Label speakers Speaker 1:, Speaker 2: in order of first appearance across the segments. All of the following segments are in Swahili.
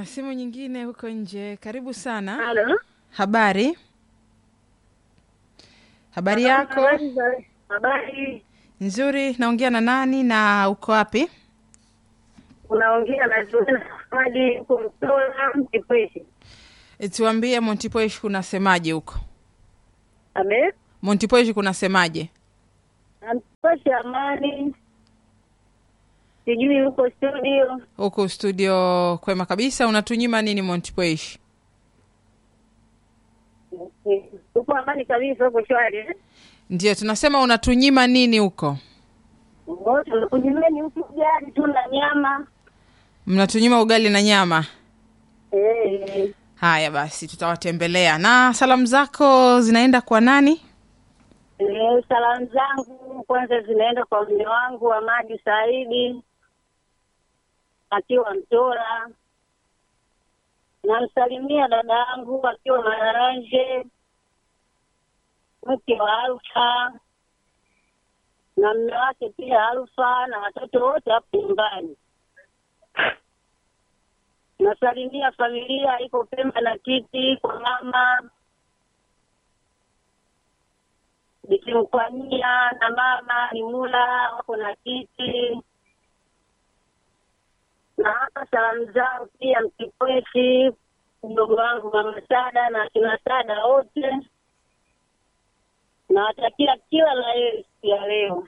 Speaker 1: na simu nyingine huko nje. Karibu sana.
Speaker 2: Halo.
Speaker 1: Habari, habari yako?
Speaker 2: Habari za- Habari.
Speaker 1: Nzuri. Naongea na nani na uko wapi?
Speaker 2: Unaongea na Zuena Ahmadi huko Mtola Mtipweshi.
Speaker 1: E, tuambie Montipoish kunasemaje huko?
Speaker 2: Abe?
Speaker 1: Montipoish kunasemaje?
Speaker 2: Mtipweshi amani. Sijui huko studio.
Speaker 1: Huko studio kwema kabisa. Unatunyima nini Montipoish?
Speaker 2: Huko amani kabisa huko shwari. eh?
Speaker 1: Ndio tunasema unatunyima nini huko?
Speaker 2: Wote kunyimeni huku gari tu na nyama.
Speaker 1: Mnatunyima ugali na nyama.
Speaker 2: Eh.
Speaker 1: Haya basi, tutawatembelea. Na salamu zako zinaenda kwa nani?
Speaker 2: Eh, salamu zangu kwanza zinaenda kwa mume wangu Amadi Saidi akiwa Mtora. Namsalimia dada yangu akiwa Mararanje, mke wa Alfa na mume wake pia Alfa na watoto wote hapo nyumbani. Nasalimia familia iko Pemba na Kiti kwa mama nikimkwamia na mama ni mula wako na kiti na hapa salamu zao pia mkipweshi mdogo wangu mama Sada na akina Sada wote nawatakia kila la heri siku ya leo.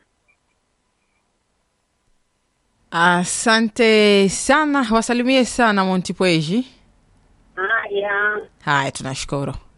Speaker 1: Asante sana, wasalimie sana Montipoish.
Speaker 2: Haya.
Speaker 1: Haya, tunashukuru.